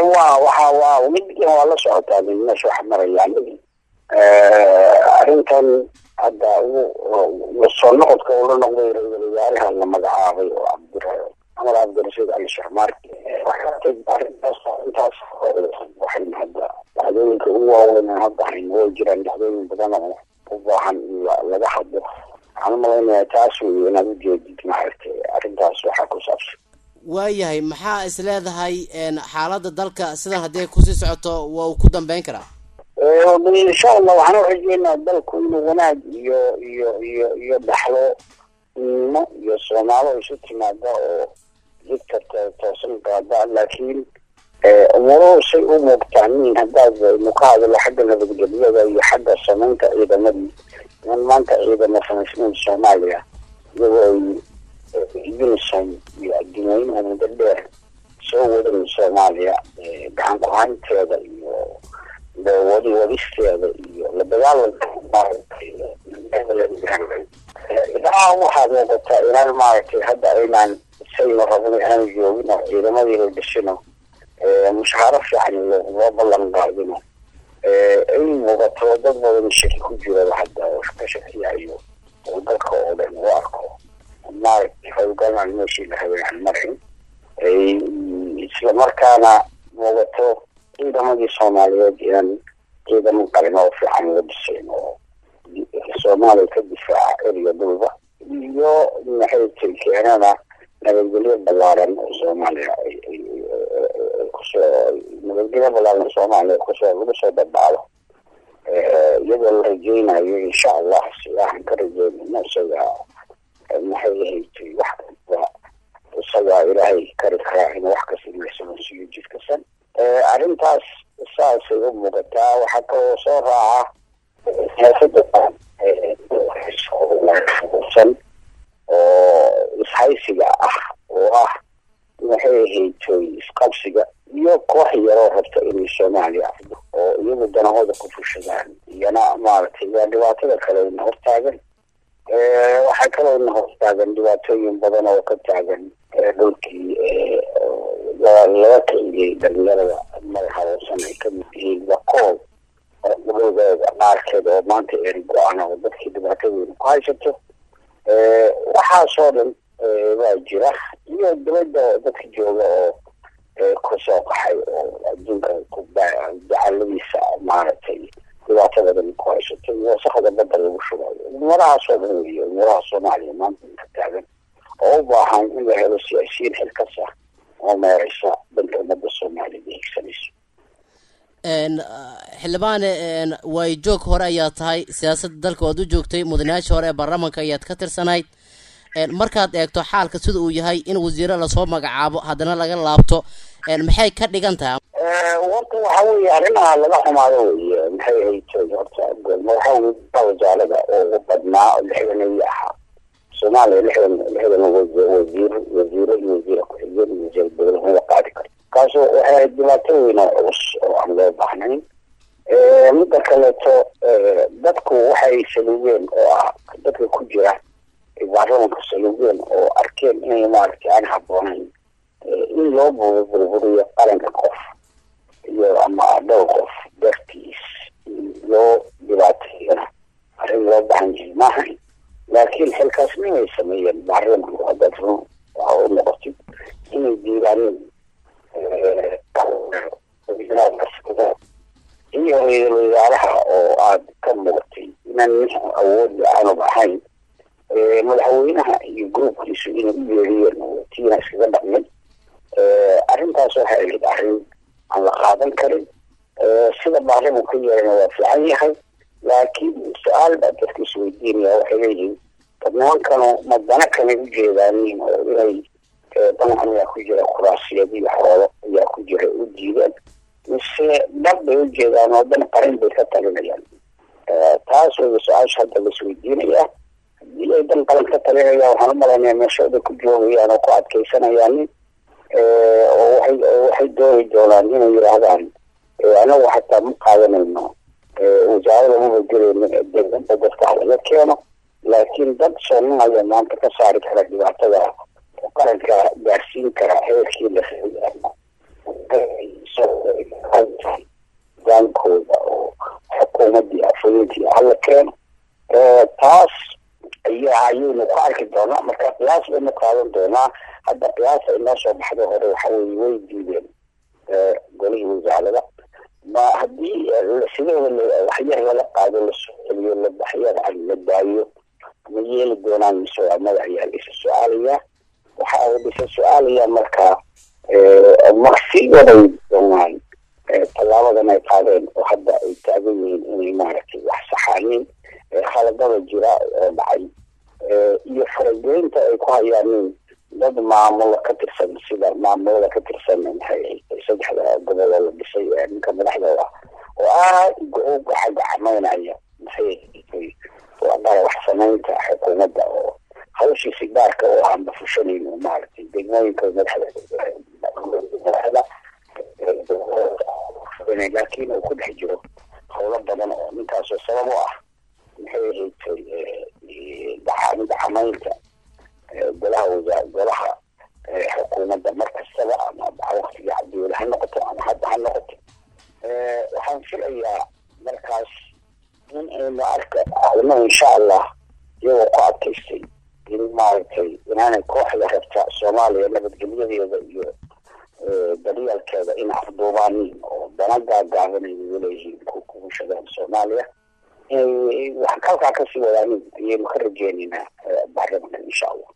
waa waxa waa midkan waa la socotaa min meesha wax marayaan arrintan hadda soo noqodka uu la noqday ra-iisul wasaaraha la magacaabay oo cabdir camar cabdirashiid cali shaxmaarki arrintaas intaas waxay hadda dhacdooyinka ugu waaweyn hadda hayn way jiraan dhacdooyin badan oo u baahan in laga hadlo waxaan umalaynaya taas wey inaad ujeedid maaragtay arrintaas waxaa ku saabsan waayahay maxaa is leedahay xaaladda dalka sidan haddii kusii socoto waa uu ku dambeyn karaa insha allah waxaan urajeynaa dalku inuu wanaag iyo iyo iyo iyo dhaxlo nimo iyo soomaalo isu timaada oo jidka toosan qaada laakiin umuruhu say u muuqtaanin haddaad nu ka hadlo xagga nabadgelyada iyo xagga samaynta ciidamadii in maanta ciidamo samaysnayn soomaaliya iyagoo ay unison iyo adduunyeynaha muddo dheer soo wadan soomaaliya gacan ku-haynteeda iyo wadi wadisteeda iyo la dagaalanka maaragtay idaa waxaa muuqataa inaan maaragtay hadda aynaan saynu rabno aanu joogin oo ciidamadii la dhishino mushaaro fiican loo ballan qaadino ay muuqato dad badan shaki ku jiro hadda oo ka shakiyayo oo dalka oo dhan u arko maaragtay howlgalaan meeshii la rabay aan marin isla markaana muuqato ciidamadii soomaaliyeed inaan ciidamo qalin oo fiican la dhisayn oo soomaaliya ka difaaca eriya dhulba iyo maxay tay keenana nabadgelyo ballaaran oo soomaaliya kusoo nabadgelyo ballaaran soomaaliya kusoo lagu soo dabacdo iyadoo la rajeynayo insha allah sidaahan ka rajeynayno isaga maxay ahaytay wax kasta isagaa ilaahay kari karaa in wax kasta lasamansiiyo jidkasan arrintaas saasay u muuqataa waxaa kaloo soo raaca siyaasada san oo ishaysiga ah oo ah maxay ahaytoy isqabsiga iyo koox yaroo rabta inay soomaaliya afdo oo iyagu danahooda ku fushadaan iyana maaragtay waa dhibaatada kale ina hortaagan waxaa kaloo ina hortaagan dhibaatooyin badan oo ka taagan dhulkii laga kiciyey dhalinyarada madaxawoosan ay kamid yihiin wakool gabadooda qaarkeed oo maanta eri go-aan oo dadkii dhibaatadeeda ku haysato waxaasoo dhan waa jira iyo dibadda dadka jooga oo kusoo qaxay oo adduunka jacaladiisa maaragtay dhibaatada dhan ku haysato iyo wasakda badda lagu shubayo umurahaasoo dhan weyo umuraha soomaaliya maanta ka taagan oo u baahan in la helo siyaasiyiin xilkas ah oo meereysa dhanka ummadda soomaaliyada higsanayso xildhibaane way joog hore ayaa tahay siyaasadda dalka waad u joogtay mudanayaasha hore ee baarlamaanka ayaad ka tirsanayd markaad eegto xaalka sida uu yahay in wasiiro lasoo magacaabo haddana laga laabto maxay ka dhigan tahay horta waxa weeye arrimaha laga xumaado weye maxay haytay horta madaxa wasaalada oo ugu badnaa oo lixdanaya ahaa soomaaliya lixdan lixdan wasiir wasiiro iyo wasiira ku-xigeen iyo wasiir dowladnimada qaadi karo kaasu waxay ahayd dhibaato weyn oo culus oo aan loo baahnayn midda kaleeto dadku waxay saluugeen oo ah dadka ku jira baarlamanka saluugeen oo arkeen inay maaragtay aan habboonayn in loo burburiyo qaranka qof iyo ama dhowr qof dartiis loo dhibaateeyana arrin loo baahan yahay maahayn laakiin xilkaasnimay sameeyeen baarlamanku haddaad run waxa u noqotid inay diidaaneen iyo ra-iisul wasaaraha oo aada ka muuqatay inaan nin awoodda aanub ahayn madaxweynaha iyo groupkiisu inay u yeeriyeen oo tiina iskaga dhaqmay arrintaas waxay ahayd arrin aan la qaadan karin sida baarlamanku yeerana waa fiican yahay laakiin su-aal baa dadka isweydiinaya waxay leeyihiin dad nimankanu ma dana kanay u jeedaanin oo inay danacan ayaa ku jira kuraasiyad iyo xoolo ayaa ku jira u diideen mise dhab bay u jeedaan oo dan qarin bay ka talinayaan taas waya su-aasha hadda la isweydiinaya haddii ay dan qaran ka talinayaan waxaan u malaynaya meeshooda ku joogayaan oo ku adkaysanayaanin oo waxay waxay dooni doonaan inay yidhaahdaan anagu xataa ma qaadanayno wasaarada maba gelayno degdamba dadka halaga keeno laakiin dad soomaalaya maanta ka saari kara dhibaatada qaranka gaarsiin kara heerkii la dukumenty hala keeno taas ayaa ayaynu ku arki doonaa marka qiyaas baynu qaadan doonaa hadda qiyaasa inoo soo baxday hore waxa weye way diideen golihii wasaarada ma haddii sidooda waxyar lala qaado lasoo celiyo waxyar la daayo ma yeeli doonaan mise waa mada ayaa la isa su-aalayaa waxa la isa su-aalayaa markaa ma sii waday doonaan tallaabadan ay qaadeen oo hadda ay taagan yihiin inay maaragtay wax saxaaniin khaladada jira oo dhacay iyo farageynta ay ku hayaanin dad maamulo ka tirsan sida maamulada ka tirsan maxay saddexda gobol oo la dhisay ninka madaxdooda oo aad u gacagacameynaya maxay wadara wax samaynta xukuumadda oo hawshiisi gaarka oo aan bafushaneyn maaragtay degmooyinka madaxda laakiin uu ku dhex jiro howlo badan oo ninkaasoo sabab u ah maxay ahayd gacamaynta golaha wasaa golaha xukuumadda mar kastaba ama waktiga cabdiweli ha noqoto ama hadda ha noqoto waxaan filayaa markaas in aynu arka arno insha allah iyagoo ku adkaystay in maaragtay inaanay kooxda rabta soomaaliya nabadgelyadeeda iyo daryeelkeeda in afduubaanin oo dana gaagaabanay leeyihiin kugushadaan soomaaliya inay wax halkaa kasii wadaanin ayaynu ka rajeynaynaa baarlamanka insha allah